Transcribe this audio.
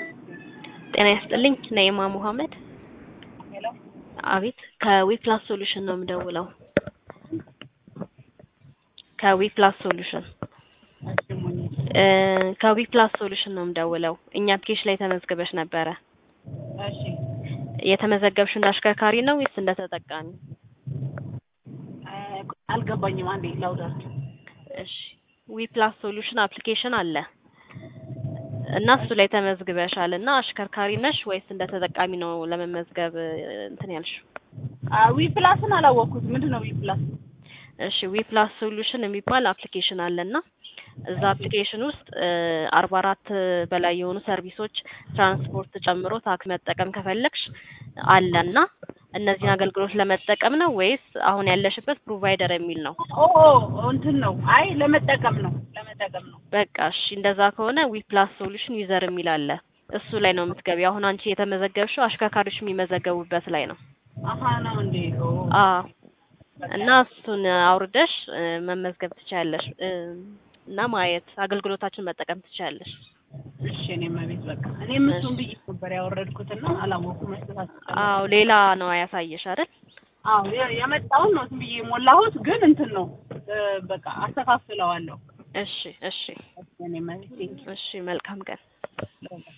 ጤና ይስጥልኝ ነይማ ሙሐመድ። ሄሎ አቤት ከዊፕላስ ሶሉሽን ነው የምደውለው። ከዊፕላስ ሶሉሽን እሺ ሙኝ እ ከዊፕላስ ሶሉሽን ነው የምደውለው። እኛ አፕሊኬሽን ላይ ተመዝግበሽ ነበረ። እሺ የተመዘገብሽው እንደ አሽከርካሪ ነው ወይስ እንደ ተጠቃሚ? እ አልገባኝም። አንዴ ላውዳት እሺ ዊፕላስ ሶሉሽን አፕሊኬሽን አለ እና እሱ ላይ ተመዝግበሻል እና አሽከርካሪ ነሽ ወይስ እንደ ተጠቃሚ ነው ለመመዝገብ እ እንትን ያልሽው? ዊ ፕላስን አላወቅኩት። ምንድን ነው ዊ ፕላስ? እሺ ዊፕላስ ሶሉሽን የሚባል አፕሊኬሽን አለና እዛ አፕሊኬሽን ውስጥ አርባ አራት በላይ የሆኑ ሰርቪሶች ትራንስፖርት ጨምሮ ታክሲ መጠቀም ከፈለግሽ አለና እነዚህን አገልግሎት ለመጠቀም ነው ወይስ አሁን ያለሽበት ፕሮቫይደር የሚል ነው? ኦ እንትን ነው። አይ ለመጠቀም ነው ለመጠቀም ነው። በቃ እሺ እንደዛ ከሆነ ዊፕላስ ሶሉሽን ዩዘር የሚል አለ። እሱ ላይ ነው የምትገቢ። አሁን አንቺ የተመዘገብሽው አሽከርካሪዎች የሚመዘገቡበት ላይ ነው። አሀ ነው እንዴ? ኦ አዎ እና እሱን አውርደሽ እ መመዝገብ ትችያለሽ እ እና ማየት አገልግሎታችን መጠቀም ትችያለሽ። እሺ እኔም ቤት በቃ እኔም እሱን ብዬ ነበር ያወረድኩትና አላወኩም። መስጠት አዎ ሌላ ነው ያሳየሽ አይደል? አዎ የ- የመጣውን ነው ዝም ብዬ የሞላሁት፣ ግን እንትን ነው እ በቃ አስተካክለዋለሁ። እሺ እሺ እኔም ቤት እሺ መልካም ቀን። ቴንኪው